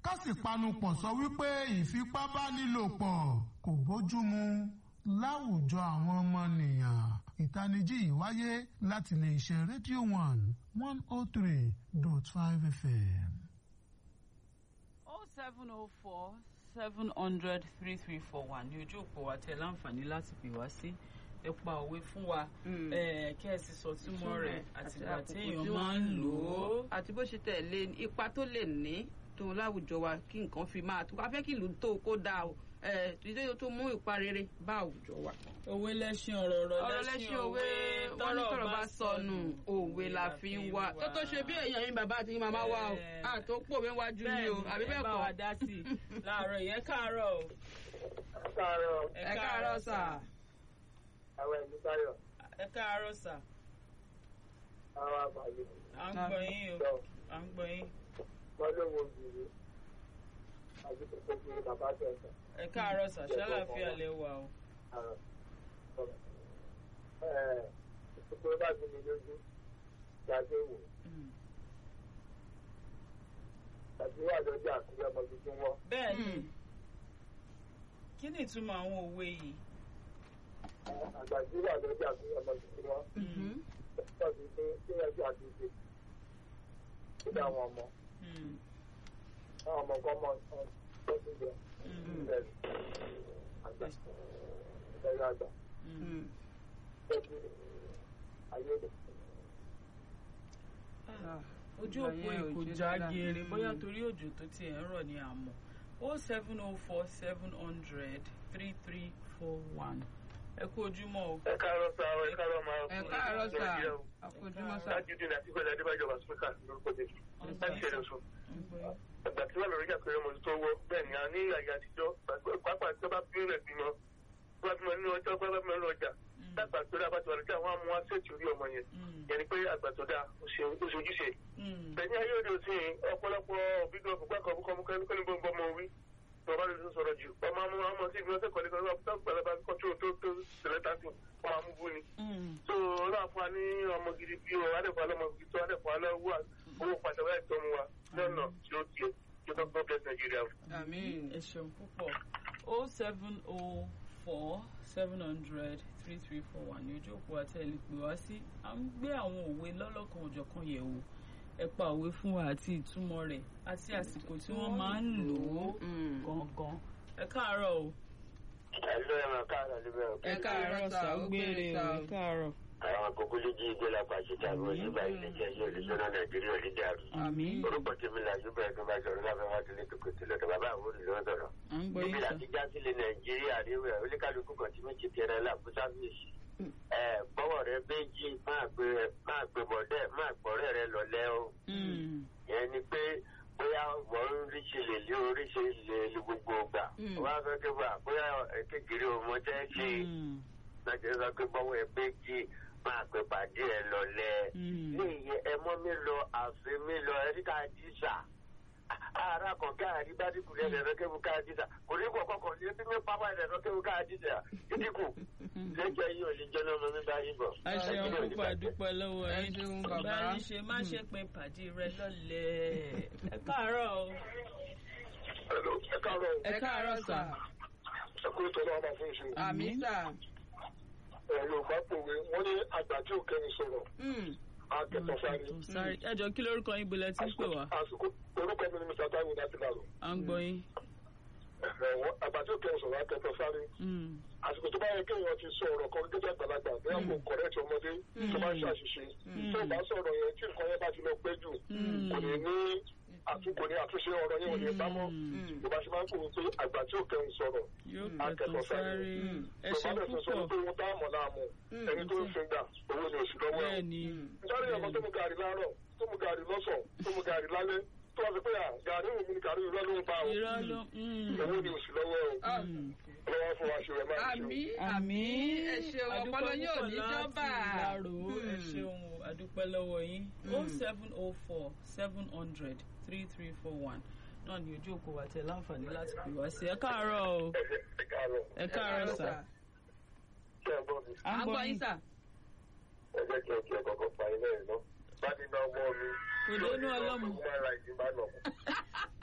ká sì panupọ̀ sọ wípé ìfipábánilòpọ̀ kò bójúmu láwùjọ àwọn ọmọnìyàn ìtanijí yìí wáyé láti lè ṣe rédíò one one oh three dot five fm. oh seven oh four seven hundred three three four one ní ojú òpó wa tẹ láǹfààní láti pè wá sí ẹ pa òwe fún wa kí ẹ sì sọ túmọ̀ rẹ̀ àtìgbà tí èèyàn máa ń lò ó. àti bó ṣe tẹ̀lé ipa tó lè ní tó láwùjọ wa kí nǹkan fi máa tó afẹ́ kí ìlú tó kó dáa o ìdílé tó mú ipa rere bá àwùjọ wa. òwe lẹ́ṣin ọ̀rọ̀ ọ̀rọ̀ ọ̀rọ̀ lẹ́ṣin òwe wọ́n ní tọ̀rọ̀ bá sọnù òwe la fi ń wá tó tó ṣe bí èèyàn yín bàbá àti yín màmá wa o àtó pò mí wájú ni o àbí bẹ́ẹ̀ bá kọ́. wa dá sí i láàárọ̀ yẹn káàárọ̀ o. káàárọ̀ ẹ káàárọ̀ sà. àwọn ẹ̀mí táyọ̀ ẹ káàárọ̀ sà àwọn àgbàlẹ̀ à ń gbọ́ yín o lọ à ń gbọ́ yín. wọ́n ló wo òbí àti kòkó fún bàbá tẹ̀sán. ẹ káàárọ̀ sà ṣàlàáfíà lẹ wà o. ìṣòro bá ti mi lójú gbàgbé wò Mm. tàbí wà lọ́jọ́ àkúrẹ́ ọmọ tuntun wọ́n. bẹ́ẹ̀ ni Mm. kí ni ìtumọ̀ àwọn òwe yìí. àgbàdì wà lọ́jọ́ àkúrẹ́ ọmọ tuntun wọ́n. Mhm. wọ́n ti pé kí ẹjọ́ àtúnṣe kí ni àwọn ọmọ Mm. àwọn ọmọ kan mọ tó ti jẹ Mm. bẹ́ẹ̀ àgbà ẹ̀rọ àgbà Mm. tẹ́jú ayé rẹ̀. Ah, ojú Ìgbà òpó yẹn ò èkó ṣe já dáadáa. geere Mm. bóyá torí òjò tó tiẹ̀ ń rọ̀ ní àmọ́ o seven o four seven hundred three three four one ẹ kú ojúmọ́ o. ẹ káàárọ̀ sá ọ ẹ káàárọ̀ máa ẹ káàárọ̀ sà àkójúmọ́ sà. Tajudeen àti Gbẹ̀dẹ̀ Adébájọba Spíkà lórúkọ tèmi. Láti ṣẹlẹ̀ sùn. Àgbà tí wọ́n lọ rí àpẹẹrẹ ọmọ tó wọ́ bẹ́ẹ̀ ni a ní àyè àtijọ́ pápá tí wọ́n bá bí rẹ̀ bímọ. Wọ́n bá bímọ nínú ọjọ́ wọ́n bá bímọ nínú ọjà. Dàgbà tó dáa bá ti wà lójú àwọn amú aṣèjì orí ọmọ yẹn. Yẹn ni pé àgbà tó dáa ó ṣe ojúṣe. Bẹ̀ni ayé òde òsì ọ̀pọ̀lọpọ̀ òbí gan fún gbàkan fún kọ́mú kẹ́ni bọ́ ọmọ orí. Wọ́n bá lè tún sọ̀rọ̀ jù. Ọmọ amú ọmọ sí ìgbìmọ̀ sẹ́kọ̀ọ́ nípa ọmọ tó gbàlagbà kọ́tù tó tó tẹ̀lé tàǹtì. Ọmọ amú bú ni so ọlọ́run fún wa ní ọmọ gidi bí o adẹ́kọ̀ alọ́mọ gidi tó adẹ́kọ̀ alọ́wọ́ owó pàtàkì láì tọ́ mu wa lọ́nà tí ó tiẹ̀ tí ó tọ́ bẹ́ẹ̀ nàìjíríà. àmín. ẹ ṣeun púpọ̀ o seven o four seven hundred three three four one ní ojú òpó àtẹ̀lé pè wá sí à ń gbé àwọn òwe lọ́lọ́kan òjọ̀kan yẹ̀ wò ẹ pa òwe fún wa àti ìtumọ̀ rẹ̀ àti àsìkò tí wọ́n máa ń lò ó Mm. gangan ẹ káàárọ̀ o. ẹ̀lọ́ ẹ̀rọ káàrọ̀ níbẹ̀ o. ẹ káàárọ̀ sà ó gbére o. ẹ káàárọ̀. àwọn àkókò lè jí igbó lápá àṣetà àwọn onígbà ilé jẹ́ yóò lè sọ́nà nàìjíríà ò lè dàrú. àmín orúkọ tèmi là yóò bẹ̀rẹ̀ tó bá sọ̀rọ̀ láfẹ́ wá sílé tó kò sílẹ̀ tó bàbá àwọn olùlọ́ sọ̀rọ̀. à ń gbọ́ níbi yín sà. láti já sílẹ̀ nàìjíríà ríwẹ̀ oníkálukú kan tí méjì tẹ̀rẹ̀ láàbù sáfíìsì. ẹ bọ́wọ̀ rẹ méjì máa gbé máa gbé bọ̀dẹ́ máa gbọ́rẹ́ rẹ lọ́lẹ́ o. Mm. yẹn ni pé bóyá wọ́n ń ríṣe lè lé oríṣi lè lu gbogbo gbà. Mm. wọ́n á fẹ́ kí wà bóyá kékeré ọmọ jẹ́ ṣe Mm. láti sọ pé bọ́wọ́ ẹ pé kí máa pè pàdé ẹ lọ́lẹ́. Mm. ní ìyẹn ẹ mọ́ mi lọ àfi mi lọ ẹ ríkà jíṣà. ara kan káàdì bá dínkù lẹ́nu ẹ̀rọ kébù káàdì jíṣà kò ní kọ̀ kọ̀kọ̀ ní ebi mi pápá ẹ̀rọ kébù káàdì jíṣà dínkù. lẹ́jọ́ yìí ò ní jẹ́ náà mọ́ mi bá yín bọ̀. a ṣeun púpọ̀ àdúpẹ́ lọ́wọ́ Ẹ yín ṣeun, bàbá. báyìí ṣe má ṣe pé pàdé rẹ lọ́lẹ̀ ẹ káàárọ̀ o. Hello, ẹ káàárọ̀ o. ẹ káàárọ̀ sà. ẹ kúrò tó lọ́wọ́ máa fún ìṣe. àmín sà. ẹ̀rọ bá pòwe wọ́n ní àgbà tí ò kẹ́ni sọ̀rọ̀ Mm. akẹ́tọ̀ sáré. Sorry, ẹ jọ kí lórúkọ yín bolẹ̀ tí ń pè wá àsìkò orúkọ mi ni mr taiwo láti làrò. à ń gbọ́ yín. àgbà tí ò kẹ́ni sọ̀rọ̀ akẹ́tọ̀ sáré. Mm. àsìkò tó bá yẹ kéèyàn ti sọ ọ̀rọ̀ kan gẹ́gẹ́ àgbàlagbà bí wọ́n kò kọ̀rẹ́tì ọmọdé tó bá ń ṣàṣìṣe. tó bá sọ̀rọ̀ yẹn tí nǹkan yẹn bá ti lọ pẹ́ jù kò ní ní àtúnkò ní àtúnṣe ọ̀rọ̀ yẹn ò ní bá mọ́. Mm. yorùbá ṣe máa ń kúrò pé àgbà tí ò kẹ́ni sọ̀rọ̀ yóò akẹ́tọ̀ kẹtọ̀ sáré. sáré ẹ tó ṣeun bá dẹ̀ sọ púpọ̀ pé wọ́n dá àmọ̀ láàmú ẹni tó ń fin gbà owó ni oṣù lọ́wọ́ ẹ̀. bẹ́ẹ̀ ni nítorí ọmọ tó mu gàrí láàárọ̀ tó mu gàrí lọ́sàn tó mu gàrí lálẹ́ tó wá sọ pé à gàrí òun ni gàrí irọ́ ló ń pa o irọ́ ló mm. owó ni oṣù lọ́wọ́ o Mm. lọ́wọ́ fún wa ṣe rẹ̀ máa ń ṣe. àmín àmín àmín ẹ ṣeun Adúpẹ́ ọpọlọ yóò púpọ̀ ní láti jọba. Ìlárò ẹ Mm. ṣeun o adúpẹ́ lọ́wọ́ yín o seven o four seven hundred three three four one náà ni ojú òkú wa tẹ láǹfààní láti pè wá sí ẹ káàárọ̀ o ẹ ẹ káàárọ̀ ẹ káàárọ̀ sà kí ẹ gbọ́ mi à à ń gbọ́ yín sà. ẹ jẹ́ kí ẹ kí ẹ kọ́kọ́ pa ilé ẹ̀ náà bá ti ná ọmọ mi. Kò dénú ọlọ́mọ. human rights bá nà mọ́.